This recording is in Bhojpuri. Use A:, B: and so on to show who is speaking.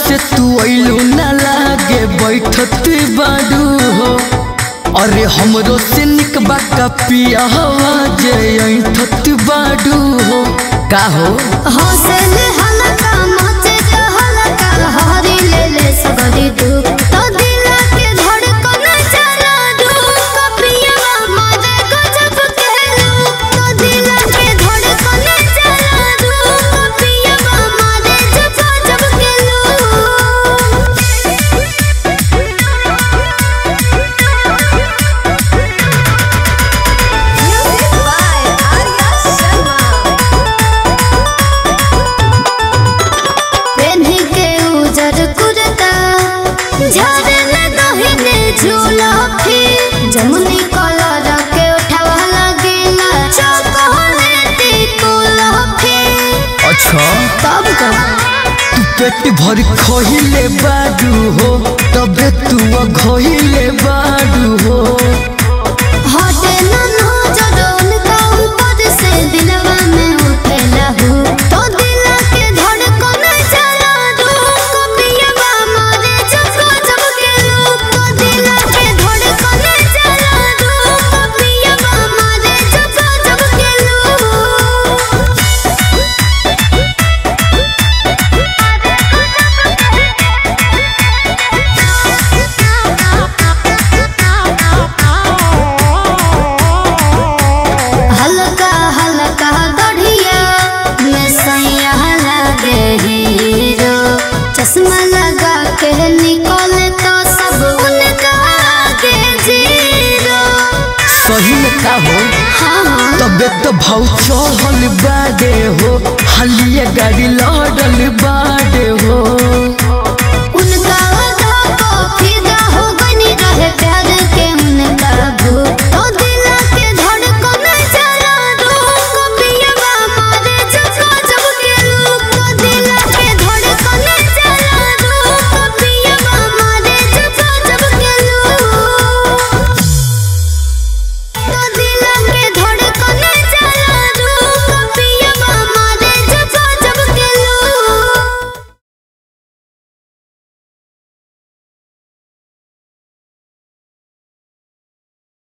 A: से तू अइलू ना लागे बैठत बाडू हो अरे हमरो से निक बाका पिया हवा जे ऐठत बाडू हो का हो
B: हौसल हलका मचे तो हलका हरी ले ले सगरी दू तो दिल के धड़कन चला दू कपिया मजे गजब कहलू तो दिल के धड़कन चला दू कपिया मजे जब जब Music by Arya Sharma पेन्ही के उजर कुर्ता झरन दहिने झूला फिर जमुनी कलर के उठावा लगेला चकोले टिकुला फिर
A: अच्छा
B: कब कब
A: तू पेट भर खहिले बाडू हो तबे तू खहिले बाडू हो
B: हटे न नजर उनका ऊपर से दिलवा में उठेला हूँ तो दिल के धड़कन चला दू कपिया मारे जब जब के लू तो दिल के धड़कन चला दू कपिया मारे जब जब के हल्का हल्का गढ़िया में सैया लगे हीरो चश्मा लगा के निकले तो सब उनका आगे जीरो
A: सही में का हो
B: हाँ हाँ
A: तबे तो भाव चढ़ल बाडे हो हलिया गाड़ी लड़ल बाडे हो